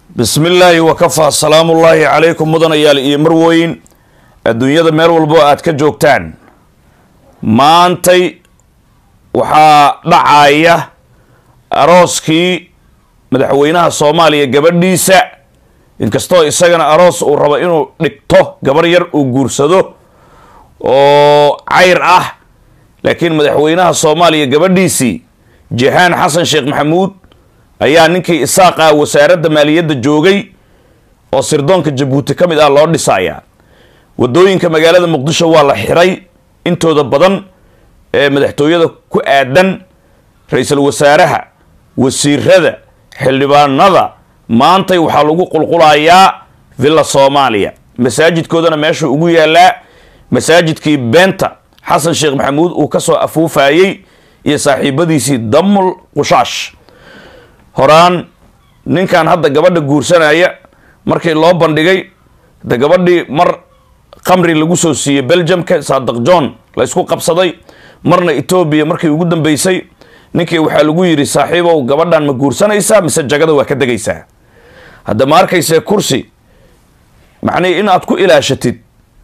bismi illaahi wakafaa salaamullaahi calaykum mudanayaal iyo marweyn adduunyada meel walbo aad ka joogtaan maantay waxaa dhacaya arooskii madaxweynaha soomaaliya gabadhiisa inkastoo isagana aroos uu rabo inuu dhigto gabar yar uu guursado oo cayr ah laakiin madaxweynaha soomaaliya gabadhiisii jahaan xasan sheekh maxamuud ayaa ninkii isaaqa wasaaradda maaliyadda joogay oo sirdoonka jabuuti ka mid ah loo dhisayaa wadooyinka magaalada muqdisho waa la xiray intooda badan ee madaxtooyada ku aadan ra-iisul wasaaraha wasiirada xildhibaanada maantay waxaa lagu qulqulayaa villa soomaaliya masaajidkoodana meeshuu ugu yaalaa masaajidkii beenta xasan sheekh maxamuud uu kasoo afuufayey iyo saaxiibadiisii damul qushaash horaan ninkan hadda gabadha guursanaya markii loo bandhigay de gabadhii mar khamri lagu soo siiyey belgiumka saadaq john la ysku qabsaday marna etoobiya markii ugu dambeysay ninkii waxaa lagu yidhi saaxiibow gabadhan ma guursanaysaa mise jagada waa ka degaysaa hadda ma arkayse kursi macnihi in aad ku ilaashatid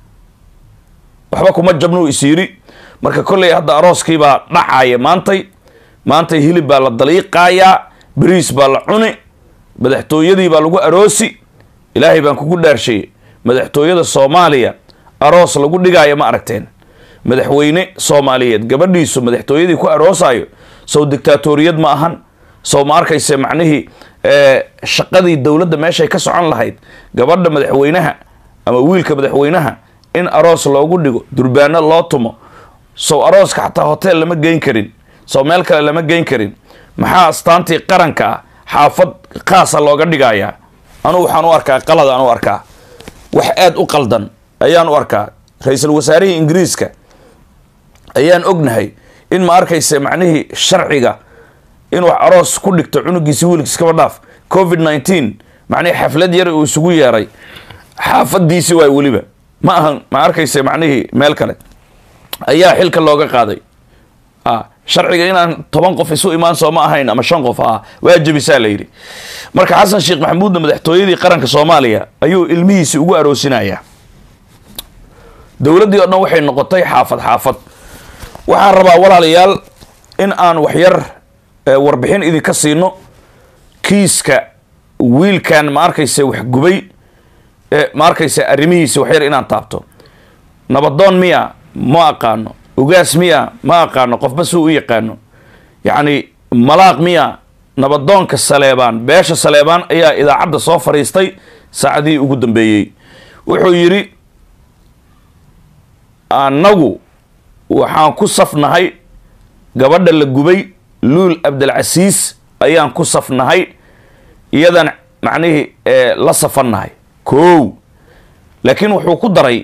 waxba kuma jabnuu is yidhi marka kolley hadda arooskiibaa dhacaya maantay maantay hilib baa la daliiqayaa beriis baa la cuni madaxtooyadii baa lagu aroosi ilaahay baan kugu dhaarshay madaxtooyada soomaaliya aroos lagu dhigaayo ma aragteen madaxweyne soomaaliyeed gabadhiisu madaxtooyadii ku aroosayo sow dictaatoriyad ma ahan sow ma arkayse macnihii shaqadii dowladda meeshay ka socon lahayd gabadha madaxweynaha ama wiilka madaxweynaha in aroos loogu dhigo durbaano loo tumo sow arooska xataa hotel lama geyn karin sow meel kale lama geyn karin maxaa astaantii qaranka ah xaafad khaasa looga dhigayaa anugu waxaan u arkaa qalad aan u arkaa wax aada u qaldan ayaan u arkaa ra-iisul wasaarihii ingiriiska ayaan ognahay in ma arkayse macnihii sharciga inuu aroos ku dhigto cunugiisi wiilkiis kaba dhaaf covid nineteen macnihii xaflad yar uu isugu yeeray xaafadiisi waay weliba ma ahan ma arkayse macnihii meel kale ayaa xilka looga qaaday sharciga inaan toban qof isu imaan soo ma ahayn ama shan qof ah waa jebisaa la yidhi marka xasan sheekh maxamuudna madaxtooyadii qaranka soomaaliya ayuu ilmihiisi ugu aroosinayaa dowladdii oo dhan waxay noqotay xaafad xaafad waxaan rabaa walaalayaal in aan waxyar warbixin idinka siino kiiska wiilkan ma arkayse wax gubay ma arkayse arrimihiisi waxyar inaan taabto nabadoon miya ma aqaano ugaas miya ma aqaano qofba suu u yaqaano yacni malaaq miya nabadoonka saleebaan beesha saleebaan ayaa idaacadda soo fadhiistay saacadihii ugu dambeeyey wuxuu yidhi annagu waxaan ku safnahay gabadha la gubay luul abdilcasiis ayaan ku safnahay iyadan macnihii la safannahay kow laakiin wuxuu ku daray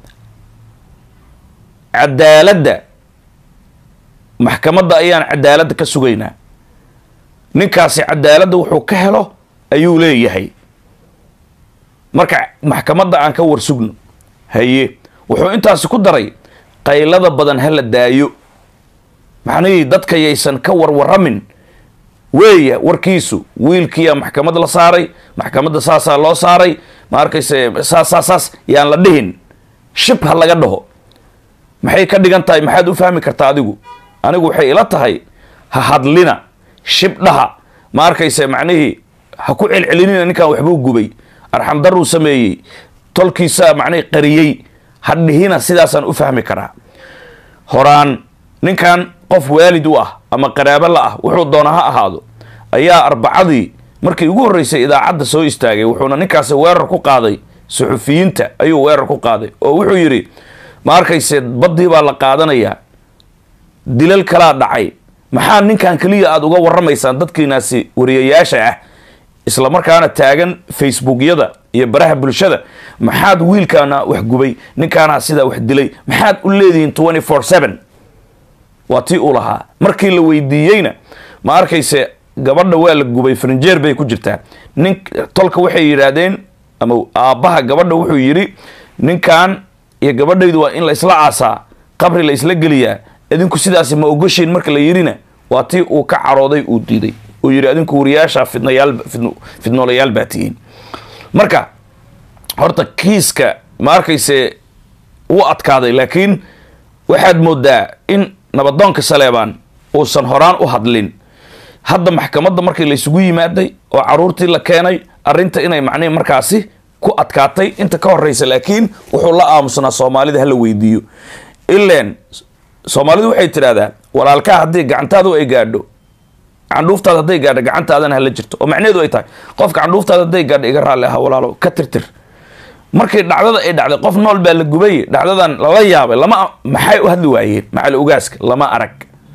cadaaladda maxkamadda ayaan cadaaladda ka sugaynaa ninkaasi cadaaladda wuxuu ka helo ayuu leeyahay marka maxkamadda aan ka warsugno haye wuxuu intaasi ku daray qaylada badan ha la daayo macnihii dadka yaysan ka warwaramin weeya warkiisu wiilkiyaa maxkamad la saaray maxkamadda saasaa loo saaray ma arkayse saas saas saas yaan la dhihin shib ha laga dhaho maxay ka dhigan tahay maxaad u fahmi kartaa adigu anigu waxay ila tahay ha hadlina shibdhaha ma arkayse macnihii ha ku celcelinina ninkan waxbuu gubay arxamdaruu sameeyey tolkiisaa macnihii qariyey ha dhihina sidaasaan u fahmi karaa horaan ninkan qof waalid u ah ama qaraabo la ah wuxuu doona ha ahaado ayaa arbacadii markii ugu horreysay idaacadda soo istaagay wuxuuna ninkaasi weerar ku qaaday suxufiyiinta ayuu weerar ku qaaday oo wuxuu yidhi ma arkayse baddii baa la qaadanayaa dilal kalaa dhacay maxaa ninkan keliya aada uga warramaysaan dadkiinaasi wariyayaasha ah isla markaana taagan facebookyada iyo baraha bulshada maxaad wiilkaana wax gubay ninkaana sidaa wax dilay maxaad u leedihiin twenty four seven waa tii uu lahaa markii la weydiiyeyna ma arkayse gabadha waa la gubay farinjeer bay ku jirtaa nin tolka waxay yidhaahdeen ama aabbaha gabadha wuxuu yidhi ninkan iyo gabadhaydu waa in la isla aasaa qabri la isla geliyaa idinku sidaasi ma ogoshiin marka la yidhina waa tii uu ka carooday uu diiday uu yidhi adinku wariyaasha fidnayaal fidnoolayaal baa tihiin marka horta kiiska ma arkayse wuu adkaaday laakiin waxaad moodaa in nabadoonka saleebaan uusan horaan u hadlin hadda maxkamadda markii laysugu yimaaday oo caruurtii la keenay arrinta inay macnihi markaasi ku adkaatay inta ka horeysa laakiin wuxuu la aamusnaa soomaalida hala weydiiyo ileen soomaalidu waxay tidhahdaa walaalkaa haddii gacantaadu ay gaadho candhuuftaada hadday gaadho gacantaadana hala jirto oo macnaheedu ay tahay qofka candhuuftaada hadday gaadho iga raalli aha walaalo ka tirtir markii dhacdada ay dhacday qof nool baa la gubay dhacdadan lala yaabay lama maxay u hadli waayeen macali ugaaska lama arag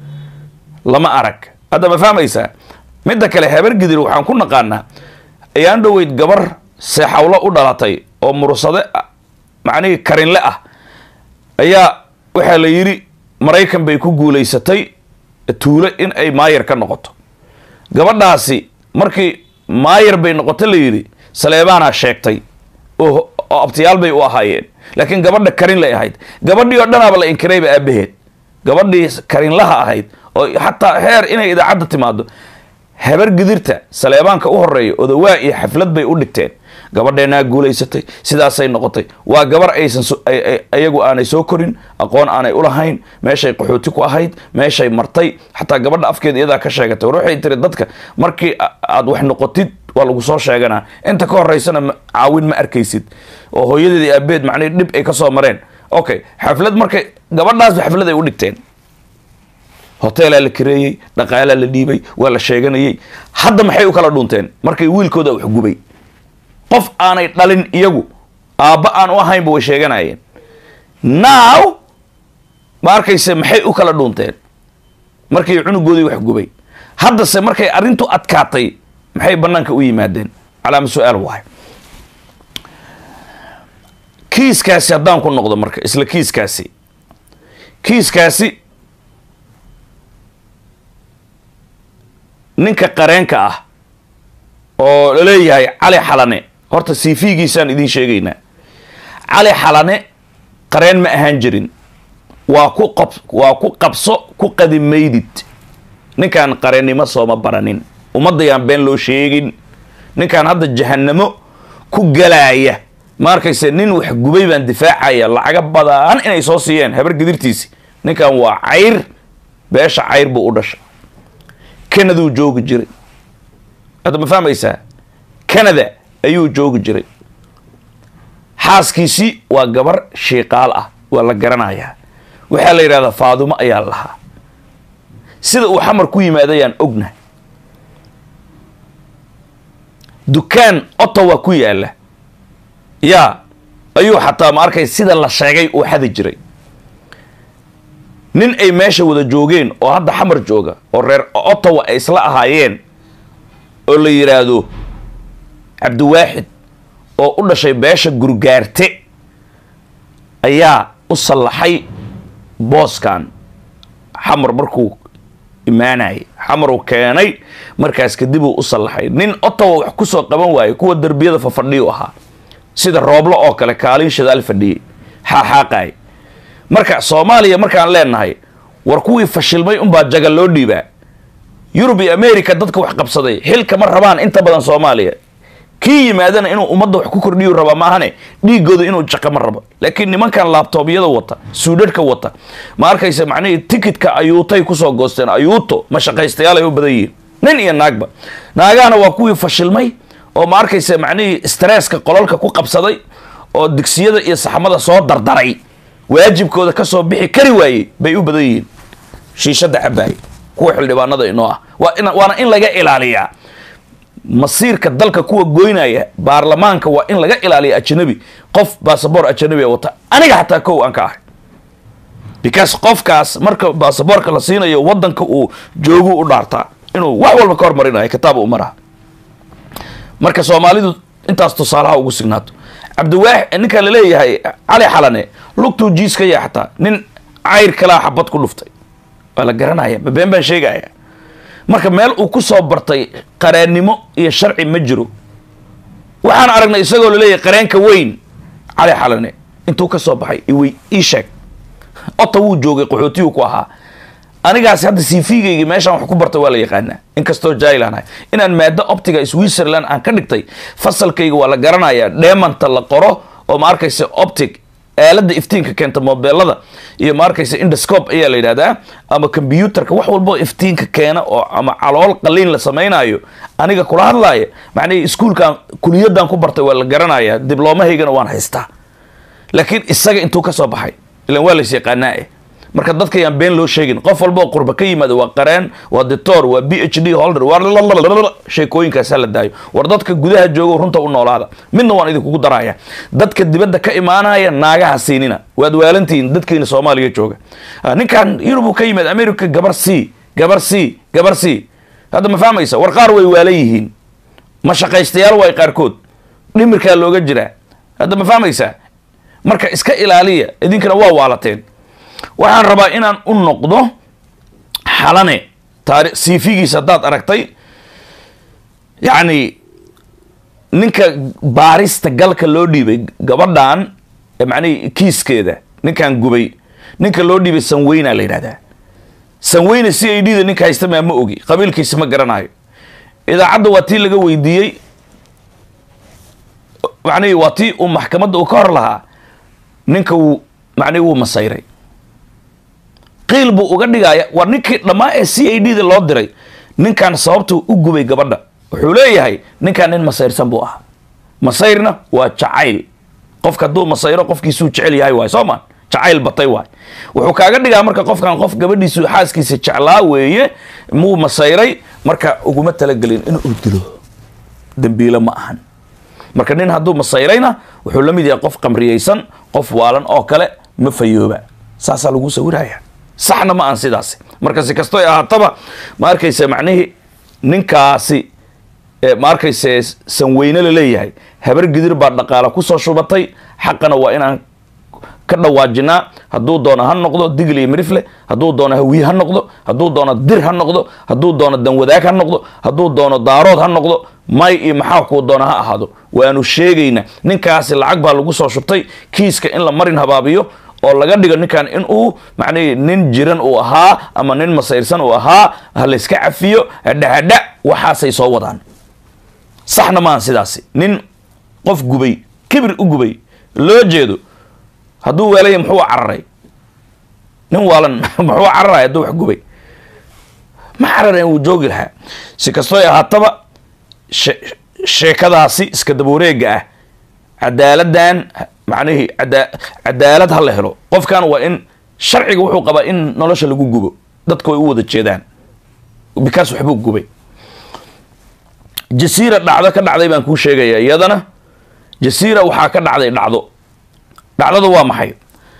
lama arag hadda ma fahmaysaa midda kale habar gidir waxaan ku naqaanaa ayaan dhoweyd gabar seexawlo u dhalatay oo mursade macnihii karinle ah ayaa waxaa la yidhi maraykan bay ku guulaysatay tuulo in ay maayar ka noqoto gabadhaasi markii maayar bay noqoto la yidhi saleebaanaa sheegtay oo abtiyaal bay u ahaayeen laakiin gabadha karinlay ahayd gabadhii oo dhanaaba la inkirayba aabaheed gabadhii karinlaha ahayd oo xataa heer inay idaacadda timaado habar gidirta saleebaanka u horeeya odawaa iyo xaflad bay u dhigteen gabadheenaa guulaysatay sidaasay noqotay waa gabar aysan ayagu aanay soo korin aqoon aanay ulahayn meeshay qaxooti ku ahayd meeshay martay xataa gabadha afkeeda iyadaa ka sheegatay war waxay tiri dadka markii aad wax noqotid waa lagu soo sheeganaa inta ka horeysana caawin ma arkaysid oo hooyadeed iyo aabeed macnihi dhib ay ka soo mareen okay xaflad markay gabadhaasba xaflad ay u dhigteen hoteelaa la kareeyey dhaqaalaa la dhiibay waa la sheeganayey hadda maxay u kala dhunteen markay wiilkooda wax gubay qof aanay dhalin iyagu aabba aan u ahaynba way sheeganayeen now ma arkayse maxay u kala dhunteen markii cunugoodii wax gubay haddase markay arrintu adkaatay maxay banaanka u yimaadeen calaama su-aal waay kiiskaasi haddaan ku noqdo marka isla kiiskaasi kiiskaasi ninka qareenka ah oo laleeyahay cali xalane horta cv-giisaan idiin sheegaynaa cali xalane qareen ma ahaan jirin waa ku qab waa ku qabso ku qadimaydid ninkaan qareennimo sooma baranin ummadayaan been loo sheegin ninkaan hadda jahanamo ku galaaya ma arkayse nin wax gubay baan difaacaya lacaga badan inay soo siiyeen habar gidirtiisi ninkan waa cayr beesha cayr buu u dhashay canaduu joogi jiray hadda ma fahmaysaa canada ayuu joogi jiray xaaskiisii waa gabar shiiqaal ah waa la garanayaa waxaa la yidhahdaa faadumo ayaa lahaa sida uu xamar ku yimaadayaan ogna dukaan ottawa ku yaala yaa ayuu xataa ma arkay sida la sheegay uu xadi jiray nin ay meesha wada joogeen oo hadda xamar jooga oo reer ottawa ay isla ahaayeen oo la yidhaahdo cabdiwaaxid oo u dhashay beesha gurgaarte ayaa u sallaxay booskan xamar markuu imaanayay xamaruu keenay markaas kadib uu u sallaxay nin ottawa wax kusoo qaban waaye kuwa derbiyada fafadhiyu ahaa sida rooblo oo kale kaalin shadaal fadhiyey xaaxaaqaay marka soomaaliya markaan leenahay war kuwii fashilmay unbaa jaga loo dhiibaa yurub iyo america dadka wax qabsaday xilka ma rabaan inta badan soomaaliya kii yimaadana inuu ummadda wax ku kordhiyu raba maahane dhiigooda inuu jaqa ma rabo laakiin nimankan laabtoobyada wata suudhadhka wata ma arkaysa macnihii tikitka ayuutay kusoo goosteen ayuuto ma shaqaystayaal ay u badan yihiin nin iyo naagba naagahana waa kuwii fashilmay oo ma arkaysa macnihii stresska qololka ku qabsaday oo digsiyada iyo saxmada soo dardaray waajibkooda kasoo bixi kari waayey bay u badan yihiin shiishada cabaay kuwa xildhibaanada inoo ah waa in waana in laga ilaaliyaa masiirka dalka kuwa goynaya baarlamaanka waa in laga ilaaliya ajanabi qof basaboor ajanabi wata aniga xataa kow aan ka ahay because qofkaas marka basaboorka la siinayo wadanka uu joogu u dhaartaa inuu wax walba ka hormarinayo kitaab u maraha marka soomaalidu intaas tusaalaha ugu signaato cabdiwaax ninka laleeyahay cali xalane lugtuu jiiska yaa xataa nin cayr kalaa xabad ku dhuftay waa la garanaya ma been baan sheegaya marka meel uu ku soo bartay qareennimo iyo sharci ma jiro waxaan aragnay isagoo laleeyahay qareenka weyn cali xalane intuu ka soo baxay iwy ii sheeg ota wuu joogay qaxootiyuu ku ahaa anigaasi hadda cv-gaygi meeshaan wax ku bartay waa la yaqaanaa inkastoo jailan ahay inaan maado optiga switzerland aan ka dhigtay fasalkayga waa la garanayaa dhemanta la qoro oo ma arkaysa optic aalada iftiinka keenta mobeelada iyo ma arkaysa indoscope ayaa la yidhahdaa ama combyuterka wax walbo iftiinka keena oo ama calool qaliin la samaynayo aniga kula hadlaaya macnihii iskuulkan kuliyadan ku bartay waa la garanayaa diblomahaygana waan haystaa laakiin isaga intuu ka soo baxay ilan waa lays yaqaanaa eh marka dadka yaan been loo sheegin qof walba oo qurba ka yimaada waa qareen waa dictor waa b h d holder waa sheekooyinkaas la daayo war dadka gudaha joogo runta u noolaada midna waan idinkugu daraya dadka dibadda ka imaanaya naagaha siinina waad waalantihiin dadkiina soomaaliya jooga ninkan yurub ka yimaad america gabar c gabar c gabar c hadda ma fahmaysa war qaar way waalan yihiin ma shaqaystayaal waay qaarkood dhimirkaa looga jiraa hadda ma fahmaysa marka iska ilaaliya idinkana waa waalateen waxaan rabaa inaan u noqdo xalane taari cv-giisa haddaad aragtay yacni ninka baarista galka loo dhiibay gabadhan macnihi kiiskeeda ninkan gubay ninka loo dhiibay sanweyna la yidhahdaa sanweyne c i d da ninka haysta maa ma ogi qabiilkiisa ma garanayo idaacadda waa tii laga weydiiyey macnihi waa tii uu maxkamadda uu ka hor lahaa ninka wuu macnihi wuu masayray qiil buu uga dhigaya war ninkii dhammaa ee c a d da loo diray ninkan sababtuu u gubay gabadha wuxuu leeyahay ninkan nin masayrsan buu ahaa masayrna waa jacayl qofka hadduu masayro qofkiisuu jecel yahay waay soo ma jacayl batay waay wuxuu kaaga dhigaa marka qofkan qof gabadhiisu xaaskiisa jeclaa weeye muu masayray marka uguma talagelin inuu dilo dembiilo ma ahan marka nin hadduu masayrayna wuxuu la mid yahay qof qamriyeysan qof waalan oo kale ma fayooba saasaa lagu sawiraya saxna ma aan sidaasi marka si kastoy ahaataba ma arkayse macnihii ninkaasi ma arkayse sanweyne la leeyahay habar gidir baa dhaqaala kusoo shubatay xaqana waa inaan ka dhawaajinaa hadduu doono ha noqdo digl iyo mirifle hadduu doono hawiye ha noqdo hadduu doono dir ha noqdo hadduu doono danwadaag ha noqdo hadduu doono daarood ha noqdo may iyo maxaa kuu doono ha ahaado waanu sheegaynaa ninkaasi lacag baa lagu soo shubtay kiiska in la marin habaabiyo oo laga dhigo ninkan in uu macnihi nin jiran uu ahaa ama nin masayrsan uu ahaa ha layska cafiyo hadhahadha waxaasay soo wadaan saxna maahan sidaasi nin qof gubay kibir u gubay loo jeedo hadduu weelaya muxuu cararay nin waalan muxuu cararay hadduu wax gubay ma cararayn wuu joogi lahaa si kastooy ahaataba sheekadaasi iska dabawareega ah cadaaladan macnihii cadaalad ha la helo qofkan waa in sharciga wuxuu qabaa in nolosha lagu gubo dadku ay u wada jeedaan bikaas waxbuu gubay jasiira dhacdo ka dhacday baan kuu sheegaya iyadana jasiira waxaa ka dhacday dhacdo dhacdada waa maxay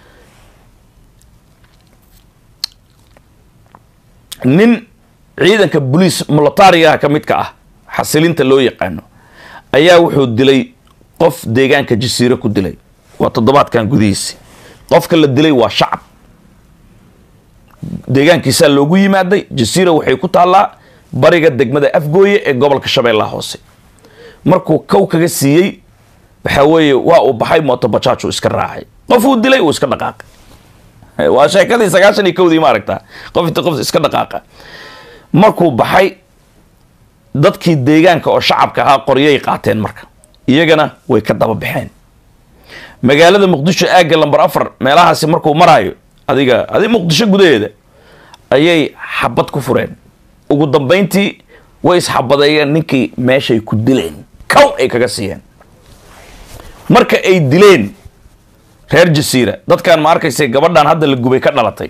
nin ciidanka boliis militarigaha ka midka ah xasilinta loo yaqaano ayaa wuxuu dilay qof deegaanka jasiiro ku dilay waa toddobaadkan gudihiisi qofka la dilay waa shacab deegaankiisaa loogu yimaaday jasiira waxay ku taallaa bariga degmada afgooye ee gobolka shabeellaha hoose markuu kow kaga siiyey waxaa weeye waa uu baxay motobajaaj uu iska raacay qof uu dilay uu iska dhaqaaqay waa sheekadii sagaashan iyo kowdii ma aragtaa qof inta qof iska dhaqaaqa markuu baxay dadkii deegaanka oo shacabka ahaa qoryay qaateen marka iyagana way ka daba baxeen magaalada muqdisho aagga lamber afar meelahaasi markuu maraayo adiga adi muqdisho gudaheeda ayay xabad ku fureen ugu dambayntii way isxabadeeyeen ninkii meeshay ku dileen kow ay kaga siiyeen marka ay dileen reer jasiira dadkan ma arkaysa gabadhan hadda la gubay ka dhalatay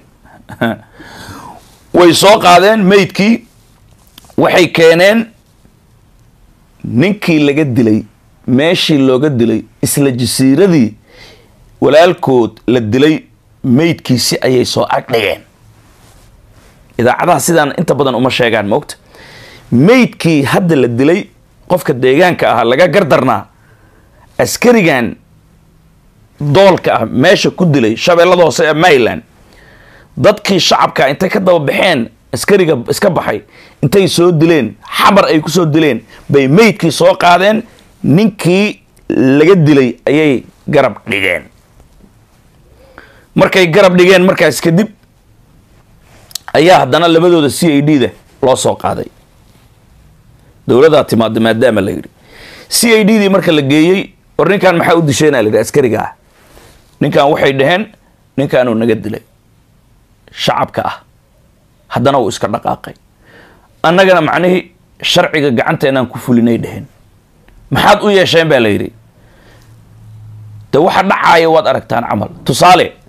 way soo qaadeen maydkii waxay keeneen ninkii laga dilay meeshii looga dilay isla jasiiradii walaalkood la dilay maydkiisi ayay soo agdhigeen idaacadaha sidaan inta badan uma sheegaan moogta maydkii hadda la dilay qofka deegaanka ahaa laga gardarnaa askarigan doolka ah meesha ku dilay shabeellada hoose ee maryland dadkii shacabka intay ka daba baxeen askariga iska baxay intay soo dileen xabar ay kusoo dileen bay maydkii soo qaadeen ninkii laga dilay ayay garab dhigeen markay garab dhigeen markaas kadib ayaa haddana labadooda c i d da loo soo qaaday dowladaa timaada maadaama la yidhi c i d dii marka la geeyey war ninkan maxaa u disheenaa la yidhi askariga ah ninkan waxay dhaheen ninkaanuu naga dilay shacabka ah haddana uu iska dhaqaaqay annagana macnihii sharciga gacanteenaan ku fulinay dhaheen maxaad u yeesheen baa la yidhi de waxa dhacaaya waad aragtaan camal tusaale